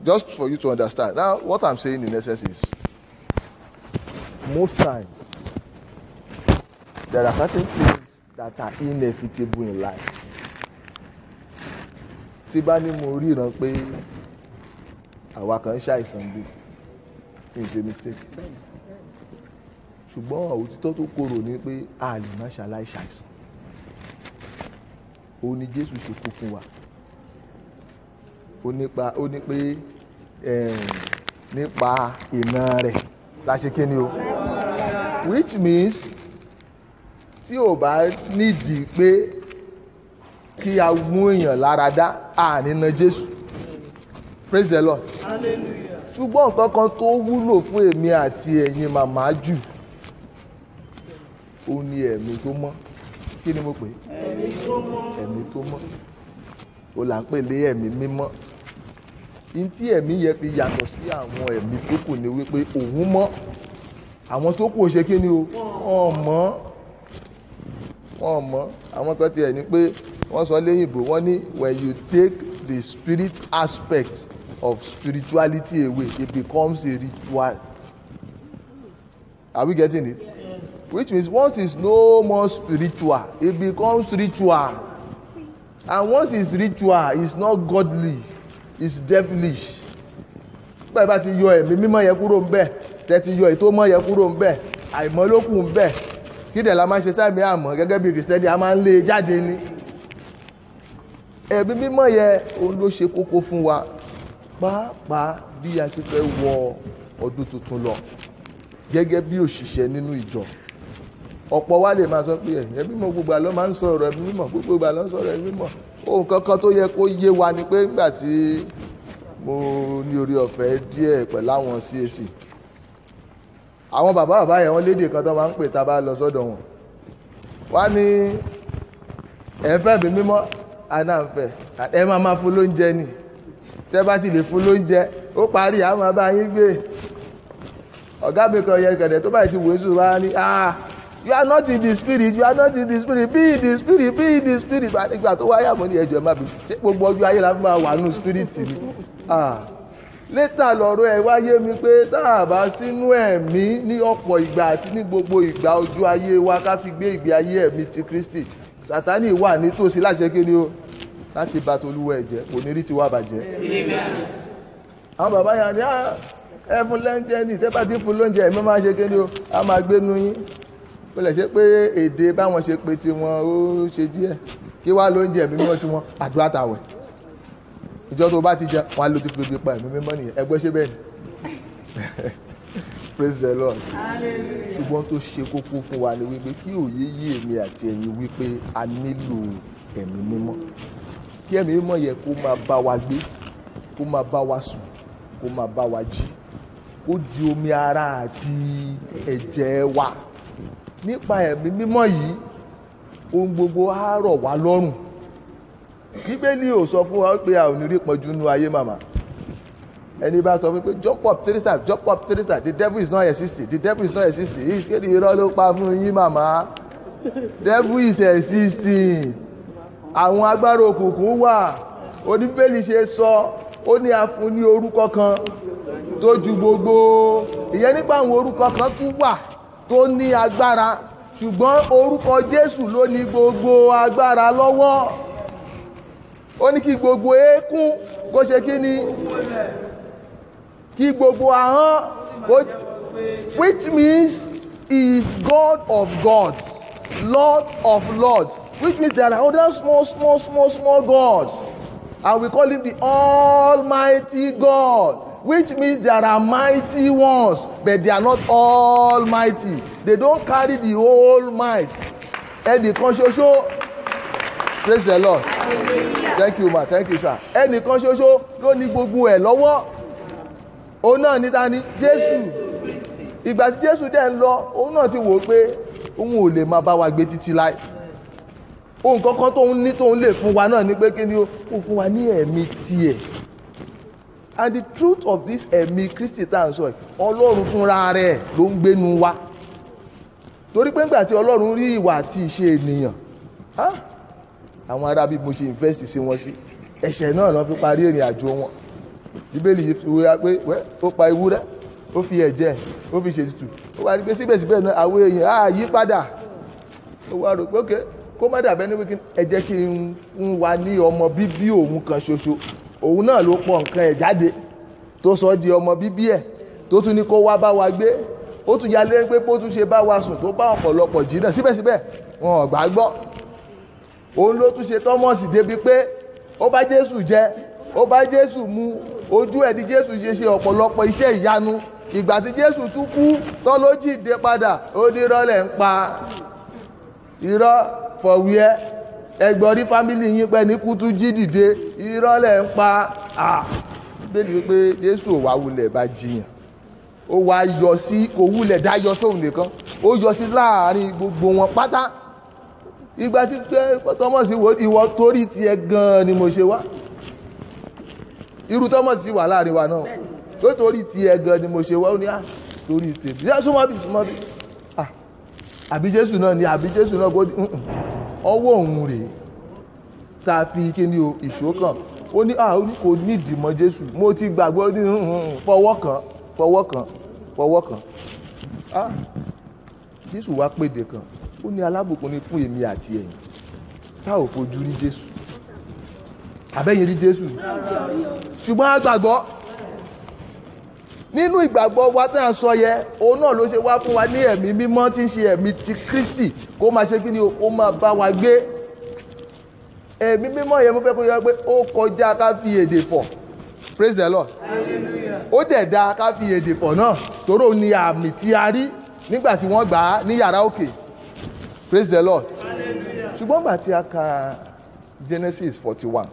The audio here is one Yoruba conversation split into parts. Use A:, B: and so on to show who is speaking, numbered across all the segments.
A: just for you to understand now what i'm saying in essence is most times there are certain things that are inevitable in life tí bá ní mo ríran pé àwa kan ń ṣàìsàn bí kí n ṣe mistake ṣùgbọ́n òtítọ́ tó korò ni pé a lè má ṣaláì ṣàìsàn òun ni jésù ṣe kú fún wa ó nípa ó ní pé eh, nípa iná rẹ̀ la ṣe kí ni o which means tí ò bá nídìí pé kí a mú èèyàn lára dá àní na jésù praise the lord ṣùgbọ́n nǹkan kan tó wúlò fún èmi àti ẹ̀yin màmá jù ó ní ẹ̀mí tó mọ́ kí ni mo pè é ẹ̀mí tó mọ́ ó là ń pè lé ẹ̀mí mímọ́ ní tí ẹ̀mí yẹn fi yàtọ̀ sí àwọn ẹ̀mí tó kù ni wípé òun mọ́ àwọn tó kù ò ṣe kí ni o wọ́n mọ́ wọ́n mọ́ àwọn kan tiẹ̀ ní pé wọ́n sọ léyìnbó wọ́n ní when you take the spirit aspect of spirituality away it becomes a ritual are we getting it which means once it's no more spiritual it becomes ritual and once it's ritual it's not godly it's devilish bẹ́ẹ̀ bá ti yọ ẹ̀mí mímọ́ yẹn kúrò ń bẹ̀ tẹ́ ti yọ ètò mọ́ yẹn kúrò ń bẹ̀ àìmọ́ ló kù ń bẹ̀ kí dẹ̀ la máa ń ṣe sáàmì àmọ́ gẹ́gẹ́ bí kìrìsìtẹ́nì a máa ń lé e jáde ni ẹ̀mí mímọ́ yẹn òun ló ṣe kókó fún wa pàápàá bí a ti fẹ́ wọ ọdún tuntun lọ gẹ́gẹ́ bí òṣìṣẹ́ nínú ìjọ ọ̀pọ̀ wa lè máa sọ pé ẹ̀mí mímọ́ gbogbo àlọ́ máa ń sọ̀rọ̀ ẹ̀mí mímọ́ gbogbo àlọ́ ń sọ̀rọ̀ ẹ̀mí mímọ́ ohun kankan tó yẹ kó yé wa ni pé nígbà tí mo ní orí ọ̀fẹ́ díẹ̀ pẹ̀lú àwọn CAC àwọn bàbá bàbá yẹn wọ́n lédè kan tó máa ń pè tá a bá lọ sọ́dọ̀ wọn wá ní ẹ̀ ń fẹ́ mi mímọ́ àná ń fẹ́ ẹ máa máa fún lóúnjẹ ni tẹ́ bá ti lè fún lóúnjẹ ó parí àwọn máa bá yín gbé ọ̀gá mi kan yẹ kẹ̀dẹ̀ tó báyìí ti wò ó sùn wá ní ah you are not in the spirit you are not in the spirit be in the spirit be in the spirit ìgbà tó wáyà mọ́ ní ẹjọ́ ẹ má bí ṣé gbogbo ọjọ́ ayé la fi máa wà nù spirit ni ah létà lọ́rọ̀ ẹ̀ wáyé mi pé tá a bá sínú ẹ̀mí ní ọ̀pọ̀ ìgbà àti ní gbogbo ìgbà ojú ayé wa ká fi gbé ìgbé ayé ẹ̀mí ti Kristi Sátánì wà nítòsí láti ṣe kí ni o láti bà tolúwa ẹ̀ jẹ́ onírí ti wá bàjẹ́. àwọn bàbá yà ni ẹ fún lóúnjẹ ní tẹ́ bá ti fún lóúnjẹ ẹ̀mí máa ṣe kí ni o a máa gbé nu yín ó lè ṣe pé èdè báwọn ṣe pé tiwọn ó ṣe díẹ̀ kí wá lóúnjẹ ẹ̀mí mímọ́ tiwọn àdúrà tàwẹ̀ ìjọ tó bá ti jẹ wọn á lò ti fi gbé pa ẹ̀mí mímọ́ nìyẹn ẹgbẹ́ ṣe bẹ́ẹ̀ ni praise the lord ṣùgbọ́n tó ṣe kókó fún wa ni wípé kí òye yí èmi àti ẹ̀yin wípé a nílò ẹ̀mí mímọ́ kí ẹ̀mí mímọ́ yẹ kó máa bá wa gbé kó máa bá wa sùn kó máa bá wa jí kó di omi ara àti ẹ̀jẹ̀ wa nípa ẹ̀mí mímọ́ yìí ohun gbogbo á rọ̀ wá lọ́rùn bíbélì ò sọ fún wa pé a ò ní rí pọ́njú nú ayé màmá ẹni bá sọ fún pé jump up three times jump up three times the devil is not existing the devil is not existing he is kéde irọ́ ló pa fún yín màmá devil is existing àwọn agbára òkùnkùn wà oníbélì ṣe sọ ó ní a fún ní orúkọ kan tó ju gbogbo ìyẹn nípa àwọn orúkọ kan tún wà tó ní agbára ṣùgbọ́n orúkọ Jésù ló ní gbogbo agbára lọ́wọ́ ó ní kí gbogbo eékún kó ṣe kí ni kí gbogbo ahọ́n kó which means he is God of gods Lord of lords which means there are other small small small small gods and we call him the almighty God which means there are mighty ones but they are not almighty they don't carry the whole might ẹnìkan ṣoṣo praise the lord thank you ma thank you sir ẹnìkan ṣoṣo ló ní gbogbo ẹ̀ lọ́wọ́ òun náà ní ta ni jésù ìgbà tí jésù dẹ̀ ń lọ òun náà ti wò ó pé òun ò lè máa bá wa gbé títí láì ohun kankan tóun ní tóun lè fún wa náà ni pé kí ni ó fún wa ní ẹ̀mí tiẹ̀ and the truth of this ẹ̀mí kristi tá à ń sọ yìí ọlọ́run fúnra rẹ̀ ló ń gbénu wa torí pé ńgbà tí ọlọ́run rí ìwà àti ìṣe ènìyàn àwọn ará bí mo ṣe invest sí wọn sí ẹ̀ṣẹ̀ náà ló fi parí ìrìn àjò wọn bíbélì yìí fi wúra pé wẹ́ ó pa ewúrẹ́ ó fi ẹ̀jẹ̀ ó fi ṣètùtù ó wá rí pé síbẹ̀síbẹ̀ náà àwọn èèyàn á yí padà ó wá rò pé ókè kó má dàbẹ́ ní wíkí ẹ jẹ́ kí n fún wa ní ọmọ bíbí òun kan ṣoṣo òun náà ló pọ̀ nǹkan ẹ̀ jáde tó sọ di ọmọ bíbí ẹ̀ tó tún ní kó wá bá wa gbé ó tún yálé pé bó tún ṣe bá wa sùn tó bá ọ̀pọ̀lọpọ̀ jìnnà síbẹ̀síbẹ̀ wọn ò gbà gbọ́ òun ló tún ṣe tọ́mọ̀sì débi pé ó bá jésù jẹ ó bá jésù mu ojú ẹ̀ ní jésù ṣe ṣe ọ̀pọ̀lọpọ̀ iṣẹ́ ìyanu ìgbà tí jésù tún kú tọ́ ló jíǹde padà ó ní irọ́ ń pa irọ́ fọ̀wíẹ́ ẹgbọ́n rí fámìlì yín pẹ́ ní kútú jí dìde irọ́ lẹ̀ ń pa bẹ́ẹ̀ni wípé jésù ò wá wulẹ̀ bá jiyàn ó wá yọ sí kò wulẹ̀ dá yọ sóhun nìkan ó yọ sí láàrin gbogbo wọn pátá ìgbà tí pé tọ́mọ̀sí wo ìwọ torí tiẹ̀ gan-an ni mo ṣe wá irú tọ́mọ̀sí wà láàrin wa náà tó torí tiẹ̀ gan-an ni mo ṣe wá ó ní à torí tèmi yá súnmọ́ bí súnmọ́ bí ah àbí jésù náà ni àbí jésù náà kò ọwọ́ òun rèé tá a fi kí ni o ìṣó kan ó ní ah ó ní kò nídìí mọ́ jésù mo ti gbàgbọ́ ní fọwọ́ kan fọwọ́ kan fọwọ́ kan ah jésù wá pèdè kan ó ní alábùkún ni fún èmi àti ẹ̀yin tá ò fojú rí jésù àbẹ́yìn rí jésù ṣùgbọ́n a gbàgbọ́ nínú ìgbàgbọ́ wa tí a sọ yẹ òun náà ló ṣe wá fún wa ní ẹ̀mí mímọ́ tí ń ṣe ẹ̀mí ti kristi kó máa ṣe kí ni ó máa bá wa gbé ẹ̀mí mímọ́ yẹn mo fẹ́ kó yọ pé ó kọjá ká fi èdè fọ̀ praise the lord ó dẹ̀ da ká fi èdè fọ̀ náà tóró ni àmì tí a rí nígbà tí wọ́n gbà á ní yàrá òkè praise the lord ṣùgbọ́n gbà tí a ka genesis forty one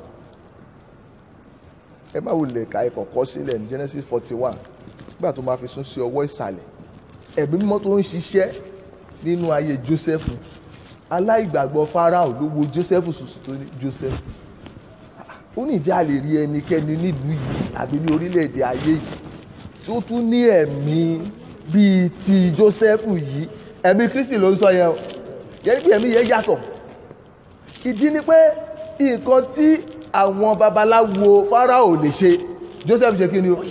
A: ẹ má wulẹ̀ ka ẹ̀kọ́ kọ́ sílẹ̀ ní genesis forty one nígbà tó máa fi sún sí ọwọ́ ìsàlẹ̀ ẹ̀mí mímọ́ tó ń ṣiṣẹ́ nínú ayé joseph aláìgbàgbọ́ farao ló wo joseph sùsù tó ní joseph ó ní ìjà lè rí ẹnikẹ́ni nílùú yìí àbí ní orílẹ̀-èdè ayé yìí tí ó tún ní ẹ̀mí bíi ti joseph yìí ẹ̀mí kristi ló ń sọ yẹn o yẹn bí ẹ̀mí yẹn yàtọ̀ ìdí ni pé nǹkan tí àwọn babaláwo farao lè ṣe joseph ṣe kí ni o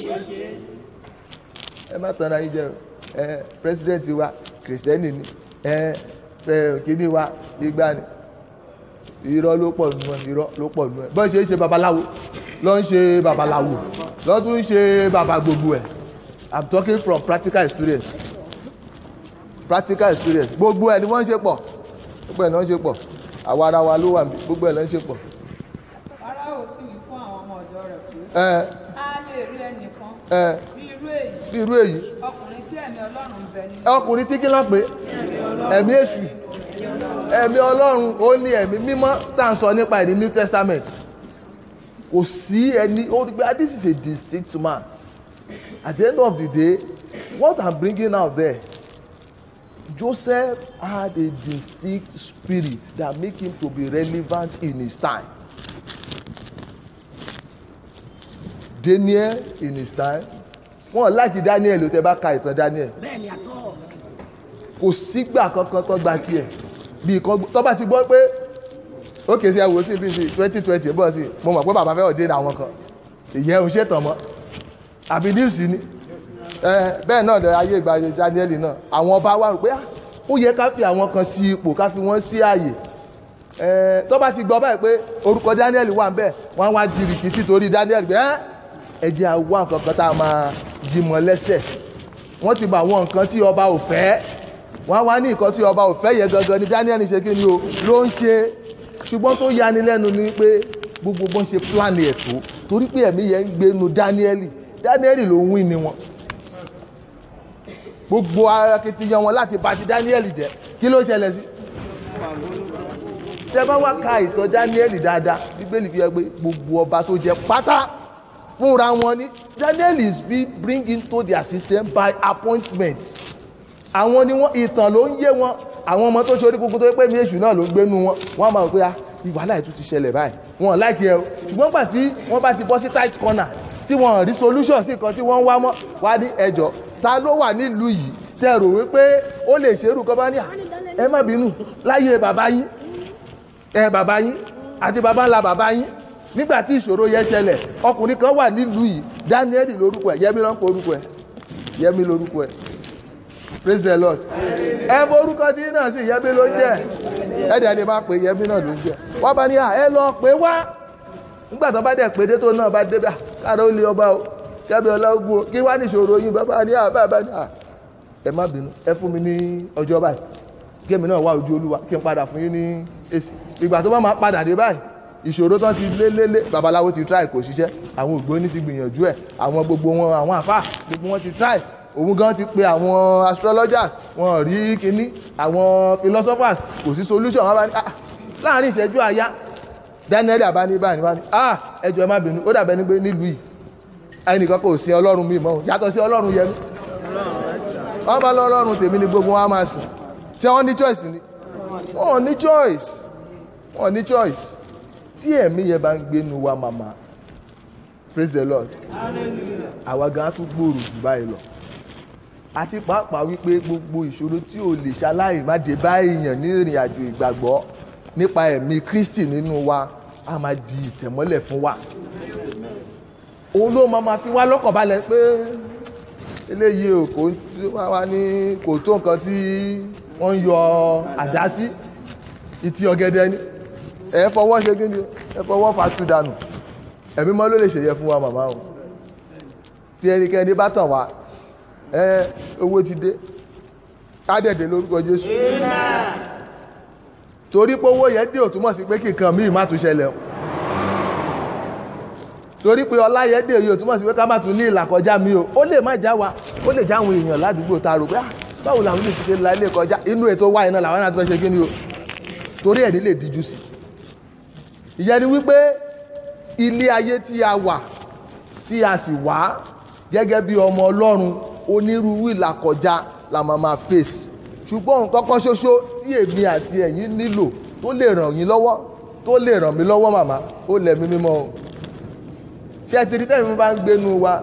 A: ẹ má tanra yín jẹ o ẹ president wa kristẹni ni ẹ ẹ kíní wa igba ni irọ́ ló pọ̀ nù ẹ irọ́ ló pọ̀ nù ẹ bọ́n ṣe ń ṣe babaláwo ló ń ṣe babaláwo ló tún ń ṣe baba gbogbo ẹ̀ i'm talking from practical experience practical experience gbogbo ẹ̀ ni wọ́n ń ṣe pọ̀ gbogbo ẹ̀ ni wọ́n ń ṣe pọ̀ àwa ara wa ló wà níbí gbogbo ẹ̀ ló ń ṣe pọ̀.
B: Fáráò sì wí fún àwọn ọmọ ọ̀dọ̀ rẹ̀ pé
A: ẹ
B: a lè rí ẹnìkan
A: ẹ
B: bí irú èyí
A: bí irú èyí
B: ọkùnrin tí ẹ̀mí Ọlọ́run ń bẹ nínú
A: ọkùnrin tí kí ló pé ẹ̀mí èṣù ẹ̀mí ọlọ́run ó ní ẹ̀mí mímọ́ tá à ń sọ nípa ẹ̀ ní new testament kò sí ẹni ó rí pé ah, this is a distinct man at the end of the day what i'm bringing out there joseph had a distinct spirit that make him to be relevant in his time daniel in his time wọn láti daniel ó tẹ bá ka ìtàn daniel
C: bẹ́ẹ̀ni àtọ́
A: kò sígbà kankan tó gba tiẹ̀ bí kan tó bá ti gbọ́ pé ó kè sí ẹwò sí bí sí twenty twenty bọ́ sí mo mọ̀ pé bàbá fẹ́ òde àwọn kan ìyẹn ò ṣètàn mọ́ àbí news ni ẹ bẹ́ẹ̀ náà lọ ayé ìgbà Daniel náà àwọn ọba wa rò pé ah, ó yẹ ká fi àwọn kan sí ipò ká fi wọ́n sí ààyè ẹ tó bá ti gbọ́ báyìí pé orúkọ Daniel wà ń bẹ̀ wọ́n á wá jìrìkì sí torí Daniel pé ẹ́ ẹ jẹ́ àwọn nǹkan kan tá a máa yí mọ́ lẹ́sẹ̀ wọ́n ti bá àwọn nǹkan tí ọba ò fẹ́ wọ́n á wá ní nǹkan tí ọba ò fẹ́ yẹ gangan ni Daniel ṣe kí ni o ló ń ṣe ṣùgbọ́n tó yani lẹ́nu ni pé gbogbo bọ́n ṣe plan ẹ̀ tó torí pé ẹ̀mí yẹn ń gbénu Daniel Daniel ló ń win ni wọn gbogbo akitiyan wọn láti bà ti Daniel jẹ́ kí ló ṣẹlẹ̀ sí tẹ bá wá ka ìtàn Daniel dáadáa bíbélì fi hàn pé gbogbo ọba tó jẹ pátá fúnra wọn ni Daniel is being bring into their system by appointment àwọn ni wọn ìtàn ló ń yé wọn àwọn ọmọ tó ṣe orí kúkú tó yẹ pé mi èṣù náà ló ń gbénu wọn wọn á máa rò pé ah ìwàhálà ètò ti ṣẹlẹ̀ báyìí wọn láìkí ẹ o ṣùgbọ́n gbà tí wọ́n bá ti bọ́ sí tight corner tí wọ́n rí solution sí nǹkan tí wọ́n ń wá mọ́ wá ní ẹjọ́ ta ló wà nílùú yìí tẹ rò wípé ó lè ṣerú kọ́ bá ní à ẹ má bínú láyé bàbá yín ẹ bàbá yín àti bàbá ńlá bàbá yín nígbà tí ìṣòro yẹn ṣẹlẹ̀ ọkùnrin kan wà nílùú yìí daniel lórúkọ ẹ̀ yẹmi ló ń pe orúkọ ẹ̀ yẹmi lórúkọ ẹ̀ praise the lord ẹ bọ orúkọ tí náà sì yẹmi ló ń jẹ ẹ dẹ̀ ni máa pè yẹmi náà ló ń jẹ wọ́n bá ní à ẹ lọ pé wá nígbà tó bá dẹ̀ pé dé tó náà bá dé bá káàdó ó lé ọba o kẹ́mi ọlọ́gbọ́n kí wá ní ìṣòro yín bàbá ní à bàbá ní à ẹ má bínú ẹ fún mi ní ọjọ́ báyìí kémi náà wá ojú olúwa kí n padà fún yín ní èsì ìgbà tó bá máa padà dé báyìí ìṣòro tán ti lé lé lé babaláwo ti try kò ṣiṣẹ́ àwọn ògbóni ti gbìyànjú ẹ̀ àwọn gbogbo wọn àwọn àfà gbogbo wọn ti try òun gan ti pe àwọn astrologers wọn rí kinní àwọn philosophers kò sí solution wọn bá ní ah láàrin ìṣẹ́jú àyá daniel abani báyìí báyìí ah ẹjọ́ ẹ má bínú ó dàbẹ́ ní pé nílùú yìí ẹnìkan kò sí ọlọ́run mi mọ́ yàtọ̀ sí ọlọ́run yẹn wọ́n bá lọ́lọ́run tèmi ni gbogbo wọn á máa sìn ṣé wọ́n ní choice ni wọ́n ní choice wọ́n ní choice tí ẹ̀mí yẹn bá ń gbénu wa màmá praise the lord àwa gan á tún gbòòrò jù báyìí lọ àti pàápàá wípé gbogbo ìṣòro tí o lè ṣaláì má dé bá èèyàn ní ìrìn àjò ìgbàgbọ́ nípa ẹ̀mí kristi nínú wa á máa di ìtẹ̀mọ́lẹ̀ fún wa òun ló máa ma fi wá lọ́kàn balẹ̀ pé eléyìí o kò tí wọ́n wá ní kò tó nǹkan tí wọ́n ń yọ àdá sí ìtì ọ̀gẹ̀dẹ̀ ni ẹ fọwọ́ ṣe kí ni ẹ fọwọ́ fàtú dànù ẹ̀mí mọ́ ló lè ṣèyẹ fún wa màmá o tí ẹnikẹ́ni bá tàn wá ẹ owó ti dé kádẹ̀dẹ̀ lórúkọ Jésù torí pé owó yẹn dé ò túmọ̀ sí pé kíkan míì má tún ṣẹlẹ̀ o torí pé ọlá yẹn dé yìí ò túmọ̀ sí pé ká má tún ní ìlàkọjá mi o ó lè má já wa ó lè já àwọn èèyàn ládùúgbò tá a rò pé ah báwo làwọn lè fi ṣe la ilé kọjá inú ètò wáyé náà làwọn náà tó fẹ́ ṣe kí ni o torí ẹ̀ ní lè díjú sí ìyẹn ni wípé ilé ayé tí a wà tí a sì wá gẹ́gẹ́ bí ọmọ ọlọ́run onírúurú ìlàkọjá la máa máa face ṣùgbọ́n nǹkan kan ṣoṣo tí èmi àti ẹ̀yin nílò tó lè ràn yín lọ́wọ́ tó lè ràn mí lọ́wọ́ màmá ó lẹ̀mí mímọ́ o ṣé ti rí tẹ́mi bá ń gbénu wa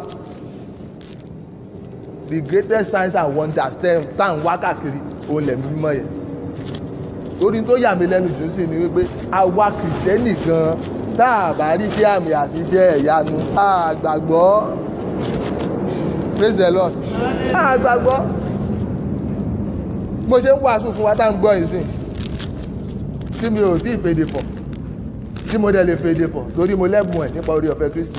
A: the greatest signs and wonders tẹ́ tá à ń wá káàkiri ó lẹ̀mí mímọ́ yẹn torí tó yà mí lẹ́nu jù sí ni wípé àwa kìrìsìtẹ́nì gan tá a bá rí iṣẹ́ àmì àti iṣẹ́ ẹ̀yanu a gbàgbọ́ praise the lord a gbàgbọ́ mo ṣe ń wàásù fún wa tá à ń gbọ́ yìí sìn tí mi ò tí ì fèdè fọ̀ tí mo dẹ̀ lè fèdè fọ̀ torí mo lẹ́bùn ẹ̀ nípa orí ọ̀fẹ́ kristi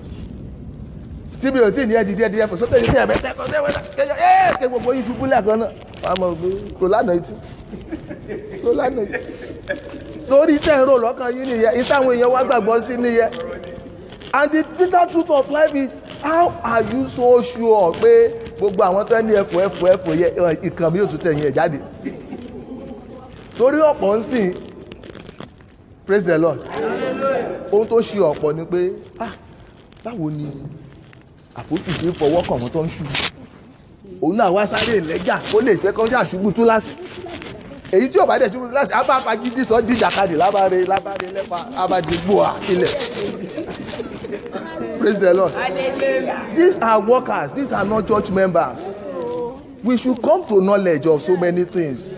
A: tí mi ò tí ì ní ẹ̀ dídí ẹ̀ dídí ẹ̀ fọ̀ sókè ní sí ẹ̀mẹ́ tẹ́kọ̀ tẹ́kọ̀ tẹ́kọ̀ ẹ̀ kí gbogbo yín ṣubú lẹ́ẹ̀kan náà wàá mọ̀ pé kò lánàá etí kò lánàá etí torí tẹ̀ ń rò lọ́kàn yín nìyẹn ìtàwọn èèyàn wá gbàgbọ́ sí nìyẹn and the bitter truth of life is how are you so sure pé gbogbo àwọn tó ní ẹ̀fọ́ ẹ̀fọ́ ẹ̀fọ́ yẹ ìkàn mi ò tún tẹ̀yìn ẹ̀ jáde torí ọ̀pọ̀ ń sìn praise the lord ohun tó ṣe ọ̀pọ̀ ni pé ah báwo ni àpótí ṣe ń fọwọ́ kàn wọ́n tó ń ṣubú òun náà wá sáré ìlẹ́jà ó lè fẹ́ kọjá àṣubú túláàsì èyí tí ò bá dẹ̀ ṣubú túláàsì á bá fagídí sọ díjàkadì lábáre lábáre lẹ́pa abadìgbò àkilẹ̀ praise the lord these are workers these are not church members we should come to knowledge of so many things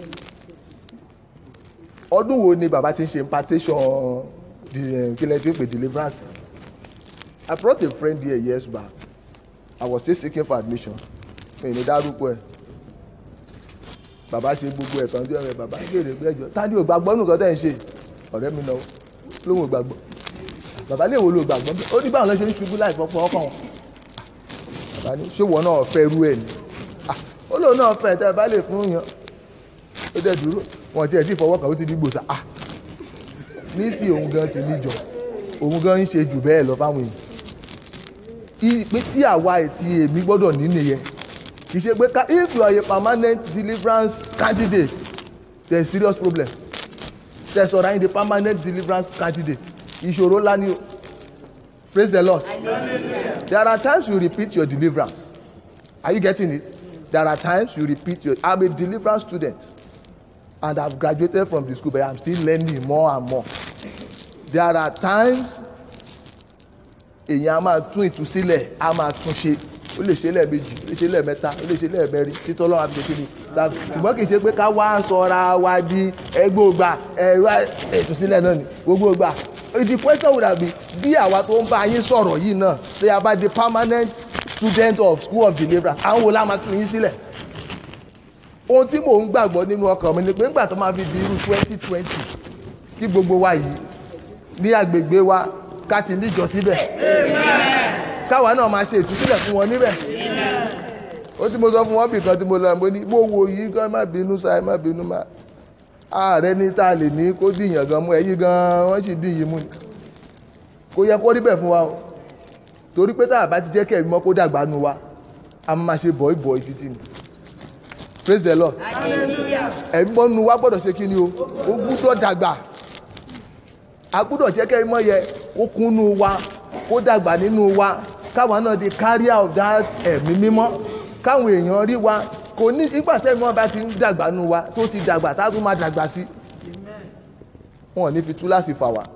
A: ọdún wo ni bàbá ti ń ṣe impartation the kílẹ̀ tí ń pè deliverance I brought a friend here years back I was still seeking for admission mi ní dárúkọ ẹ̀ bàbá ṣe gbogbo ẹ̀tàn bí ọ̀rẹ́ bàbá béèrè pé ẹjọ́ ta ni ò gbàgbọ́ nǹkan tẹ́ ń ṣe ọ̀rẹ́ mi náà lóhùn ò gbàgbọ́ bàbá lè wo ló gbàgbọ́ bẹ́ẹ̀ ó ní báwọn lọ ṣe ń ṣubú láì fọ́pọ́ ọkàn wọn bàbá ní ṣé wọn náà fẹ́ rú ẹ̀ ni ó lóun náà fẹ́ tẹ́ ẹ bá lè fún yàn ó dẹ̀ dúró wọn tiẹ̀ tí ìfọwọ́ kan ó ti di gbòòsà ah níìsí òun gan ti níjọ òun gan ń ṣe jù bẹ́ẹ̀ lọ fáwọn èèyàn pé tí àwa ètí èmi gbọ́dọ̀ ní nìyẹn kì í ṣe pé if you are a permanent deliverance candidate there is serious problem there is ọ̀rọ̀ ayé the permanent deliverance candidate ìṣòro ńlá ni o praise the lord there are times you repeat your deliverance are you getting it there are times you repeat your i'm a deliverance student and i've graduated from the school but i'm still learning more and more there are times èèyàn a máa tún ìtúsílẹ̀ a máa tún ṣe ó lè ṣe lẹ́ẹ̀mejì ó lè ṣe lẹ́ẹ̀mẹ́ta ó lè ṣe lẹ́ẹ̀mẹ́rin títọ́ lọ́wọ́ àti kékeré ṣùgbọ́n kì í ṣe pé ká wá sọra wa di ẹgbẹ́ ògbà ẹ̀rọ ìtúsílẹ̀ náà ni gbogbo ògbà the question would have been bí àwa tó ń bá yín sọ̀rọ̀ yìí náà pé a bá di permanent student of school of deliverance àwọn wo la máa tún yín sílẹ̀ ohun tí mò ń gbàgbọ́ nínú ọkàn mi ni pé nígbà tó máa fi di irú twenty twenty kí gbogbo wa yìí ní agbègbè wa ká ti níjọ síbẹ̀ káwa náà máa ṣe ìtúsílẹ̀ fún wọn níbẹ̀ ó tí mo sọ fún wọn bìkan tí mo lọ mo ní mo wo yìí gan má bínú sáà má bínú má ààrẹ ní tá a lè ní kó dìyàn gan mú ẹ̀yìn gan wọ́n sì dìyìn mú ni kò yẹ kó rí bẹ́ẹ̀ fún wa o torí pé tá a bá ti jẹ́ kẹ́mi mọ́ kó dàgbà nu wa a máa ṣe bọ̀ì bọ̀ì títí ni praise the lord ẹ̀mí mọ́ nu wa gbọ́dọ̀ ṣe kí ni o ó gbúdọ̀ dàgbà a gbúdọ̀ jẹ́ kẹ́mi mọ́ yẹ ó kúnnú wa kó dàgbà nínú wa káwa náà di carrier of that ẹ̀mí mímọ́ káwọn èèyàn rí wa kò ní ìgbà tẹ́mi wọn bá ti ń dàgbà nu wa tó ti dàgbà tá a tún máa dàgbà sí wọn ò ní fi túláàsì fà wá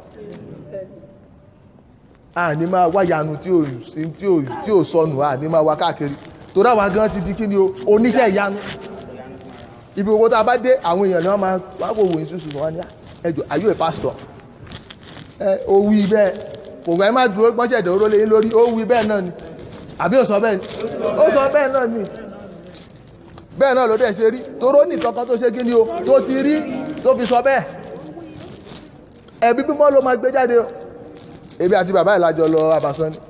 A: a ní máa wá yanu tí ò tí ò tí ò sọnù a ní máa wá káàkiri torí àwa gan ti di kí ni o oníṣẹ́ ìyanu ibi owó tá a bá dé àwọn èèyàn ni wọ́n máa wá kó wòye ṣùṣù wọn ní ẹjọ́ are you a pastor ẹ o wí bẹ́ẹ̀ kò gbà ẹ má dúró gbọ́nṣẹ́ ìdòwúrò lé lórí ó wí bẹ́ẹ̀ náà ni àbí ó sọ bẹ́ẹ̀ ni ó sọ bẹ́ẹ̀ náà ni bẹ́ẹ̀ náà ló dẹ̀ ṣe rí toró ní kankan tó ṣe kí ni o tó ti rí tó fi sọ bẹ́ẹ̀ ẹ̀bí mímọ́ ló máa gbé jáde o èmi àti bàbá ìlàjọ lọ abàsán ni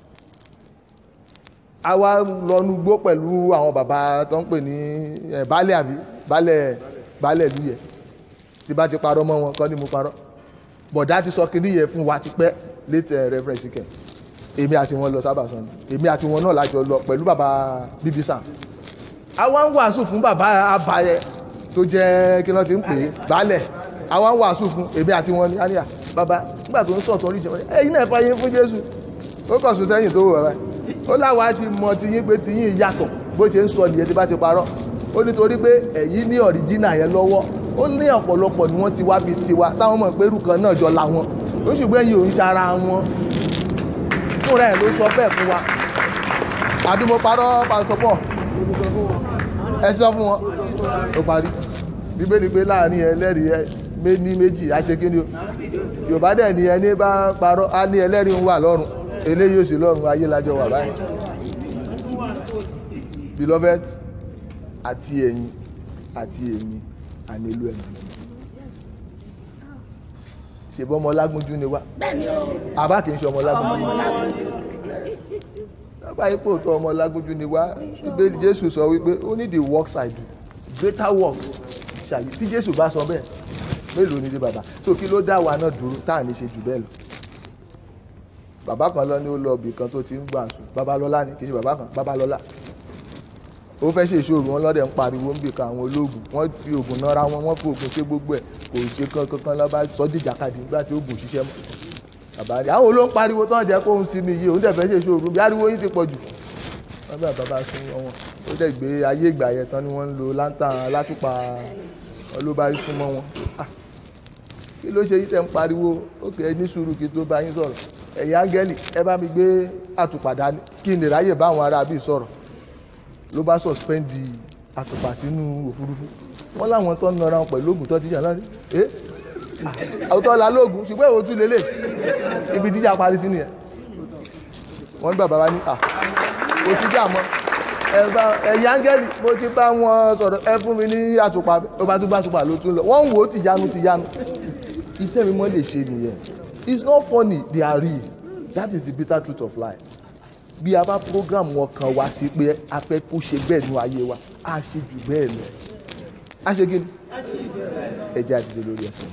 A: a wá lọ́nu gbó pẹ̀lú àwọn bàbá tó ń pè ní ẹ̀ baálẹ̀ àbí baálẹ̀ baálẹ̀ ìlú yẹ tí bá ti parọ́ mọ́ wọn kọ́ ni mo parọ́ bọ̀dá ti sọ kiri yẹ fún wa ti pẹ́ létí reference kẹ èmi àti wọn lọ sábàsán ni èmi àti wọn náà lájọ lọ pẹ̀lú bàbá bíbísàn àwa ń wàásù fún bàbá abayẹ tó jẹ́ kí wọ́n ti ń pè é baálẹ̀ àwa ń wàásù fún èmi àti wọn ní àníyà bàbá nígbà tó ń sọ̀tọ̀ orí ìjọba ẹ̀yin náà fàyè fún jésù ó kàn sún sẹ́yìn tó wò bàbá ó láwa ti mọ tiyín pé tiyín yàtọ̀ bó ṣe ń sọ nìyẹn tí bá ti parọ́ ó nítorí pé ẹ̀yin ní ọ̀ríjínà yẹn lọ́wọ́ ó ní ọ̀pọ̀lọpọ̀ ni wọ́n ti wá bíi tiwa táwọn mọ̀ pé irú kan náà jọ làwọn ó ṣùgbọ́n ẹ̀yin òun ṣara wọn fúnra ẹ̀ ló sọ bẹ́ẹ̀ fún wa àbí mo parọ́ pásítọ̀ pọ̀ ẹ sọ fún wọn ó parí bíbélì pé láàrin ẹlẹ́rìí ẹ ní méjì aṣekínni o yorùbá dẹ̀ ní ẹni bá parọ́ á ní ẹlẹ́rìí ń wà lọ́rùn eléyìí ò sí lọ́rùn ayé lájọ wà báyìí beloved àti ẹ̀yin àti èmi ànílò ẹ̀mí ṣèbọn ọmọ lágúnjú ni wá àbá kì í ṣe ọmọ lágúnjú lábàá ipò tó ọmọ lágúnjú ni wá bíbélì jésù sọ wípé ó ní the works I do greater works ṣàyè tí jésù bá sọ bẹ́ẹ̀ mélòó ni ti bàbá tó kí ló dá wa náà dúró tá à ní ṣe jù bẹ́ẹ̀ lọ bàbá kan lọ ní ó lọ ibì kan tó ti ń gbà sùn babalọ́lá ni kì í ṣe bàbá kan babalọ́lá ó fẹ́ ṣe ìṣòro wọn lọ́dẹ̀ ń pariwo ń bì kan àwọn olóògùn wọ́n fi oògùn nára wọn wọ́n fi oògùn ṣe gbogbo ẹ̀ kò ṣe kankan lọ́ba sọ dìjàkadì nígbà tí oògùn ṣiṣẹ́ mọ́ bàbá rí àwọn olóhùn pariwo tán jẹ́ kóhun sí mi yìí òun dẹ̀ fẹ́ ṣe ìṣòro bí ariwo yín ti pọ̀ jù bàbá bàbá sún wọn ó dẹ̀ gbé ayé ìgbà yẹn tán ni wọ́n ń lo láńtàn látùpà ọlọ́ba súnmọ́ wọn kí ló ṣe yí tẹ́ ń pariwo ó kẹ́ ẹ ní sùúrù kí tó bá yín sọ̀rọ̀ ẹ̀yin áńgẹ́lì ẹ bá mi gbé àtùpà dání kí n lè ráyè bá àwọn ará bíi sọ̀rọ̀ ló bá sọ̀spẹ́ndì àtùpà sínú òfurufú wọ́n láwọn tó ń nara wọn pẹ̀lú oògùn tó ti jà náà rí ẹ́ àwùjọ la lóògùn ṣùgbọ́n èwo tún lélẹ̀ ibi jíjà parí sí nìyẹn wọ́n ní bàbá wa ní à kò sí jà mọ́ ẹ̀yin áńgẹ́lì mo ti bá wọn sọ̀rọ̀ ẹ fún mi ní àtùpà ó bá tún bá àtùpà ló tún lọ wọ́n ń wò ó tìyanu tìyanu ìtẹ́mímọ́ lè ṣe nìyẹn it's not funny they are real that is the bitter truth of life bí a bá program wọn kan wá sí pé a fẹ́ kó ṣe bẹ́ẹ̀ nú ayé wa a ṣe jù bẹ́ẹ̀ lọ a ṣe kí ni ẹ jẹ́ àdìde lórí ẹsẹ̀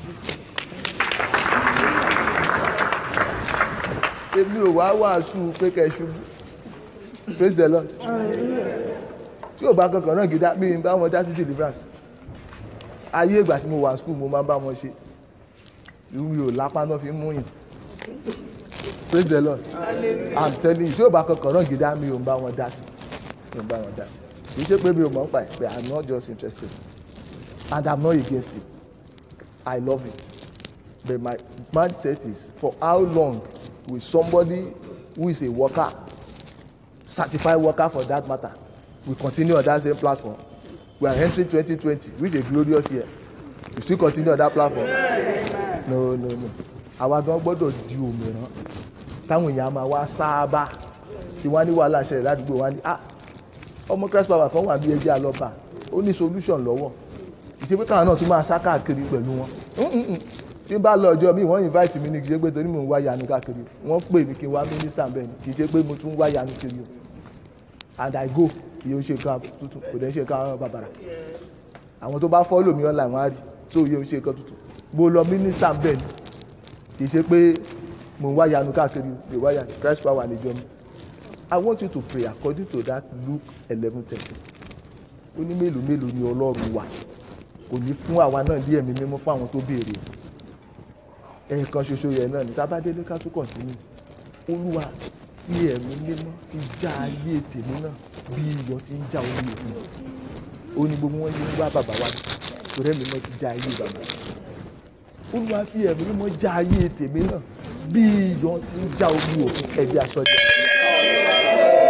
A: èmi ò wá wàásù pé kẹ́ ẹ ṣubú praise the lord tí ò bá kankan náà gidá bí n bá wọn dá sí deliverance ayé ìgbà tí mo wà school mo máa ń bá wọn ṣe irú mi ò lápá náà fi ń mú yàn praise the lord i'm telling you tí ò bá kankan náà gidá mi ò ń bá wọn dá sí mi ò ń bá wọn dá sí kì í ṣe pé mi ò mọ̀ ń pa ẹ̀ pé i'm not just interested and i'm not against it i love it but my mindset is for how long will somebody who is a worker certified worker for that matter will continue on that same platform we are entering 2020 which is a glorious year we still continue on that platform no no no àwa gan gbọ́dọ̀ di òmìrán táwọn èèyàn máa wá sáábà tí wọ́n á ní wàhálà ṣẹlẹ̀ ládùúgbò wọn á ní ah ọmọ christ power kan wà bí ẹjẹ́ àlọ́ba ó ní solution lọ́wọ́ ìṣe pé káwọn náà tún máa sá káàkiri pẹ̀lú wọn Mm-mm-mm. tí n bá lọ ọjọ́ mi wọ́n invite mi ní kì í ṣe pé torí mò ń wá yanu káàkiri wọ́n pè mí kí n wá minister bẹ́ẹ̀ ni kì í ṣe pé mo tún wá yanu kiri o and i go iye ó ṣe kan tuntun kò dẹ́ ṣe kan bàbàrà àwọn tó bá follow mi online wọ́n á rí so iye ó ṣe kan tuntun mo lọ minister bẹ́ẹ̀ ni kì í ṣe pé mò ń wá yanu káàkiri mi ò wá yanu christ power níjọ mi i want you to pray according to that luke eleven thirty ó ní mélòó mélòó ni ọlọ́run wà kò ní fún àwa náà ní ẹ̀mí mímọ́ fún àwọn tó béèrè ẹ̀ẹ̀kan ṣoṣo yẹn náà ní tábàdélé ká tún kọ̀ntínú olúwa ní ẹ̀mí mímọ́ fi já ayé tèmi náà bí iyọ̀ ti ń já orí òkun ó ní gbogbo wọn yé ń wá bàbá wa torí ẹ̀mí mímọ́ ti já ayé bàbá olúwa fi ẹ̀mí mímọ́ já ayé tèmi náà bí iyọ̀ ti ń já orí òkun ẹ̀bí aṣọ jẹ.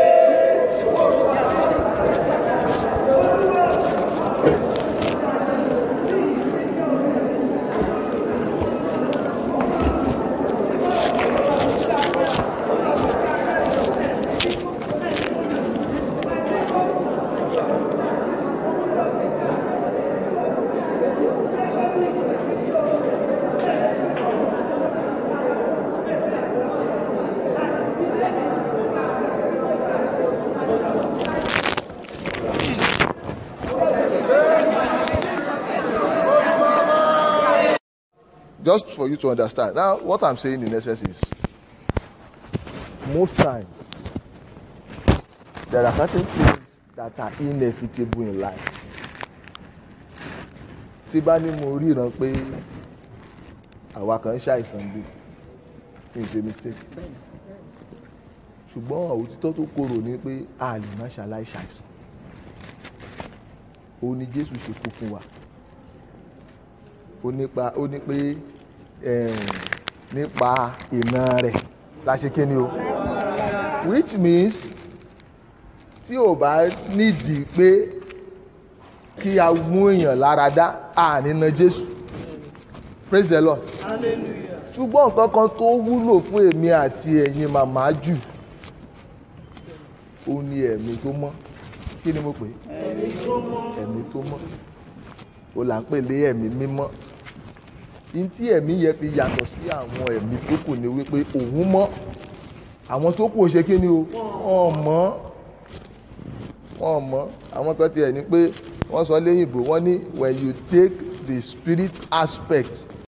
A: just for you to understand now what i'm saying in essence is most times there are certain things that are inevitable in life tí bá ní mo ríran pé àwa kan ń ṣàìsàn bí kí n ṣe mistake ṣùgbọ́n òtítọ́ tó korò ni pé a lè má ṣàláì ṣàìsàn òun ni jésù ṣe kú fún wa ó nípa ó ní pé eh, nípa iná rẹ̀ la ṣe kí ni o which means tí ò bá nídìí pé kí a mú èèyàn lára dá àní na Jésù praise the Lord ṣùgbọ́n nǹkan kan tó wúlò fún èmi àti ẹ̀yin màmá jù ó ní ẹ̀mí tó mọ́ kí ni mo pè é ẹ̀mí tó mọ́ ó là ń pè lé ẹ̀mí mímọ́ ní tí ẹ̀mí yẹn fi yàtọ̀ sí àwọn ẹ̀mí tó kù ni wípé òun mọ́ àwọn tó kù ò ṣe kí ni o wọ́n mọ́ wọ́n mọ́ àwọn kan tiẹ̀ ní pé wọ́n sọ léyìnbó wọ́n ní when you take the spirit aspect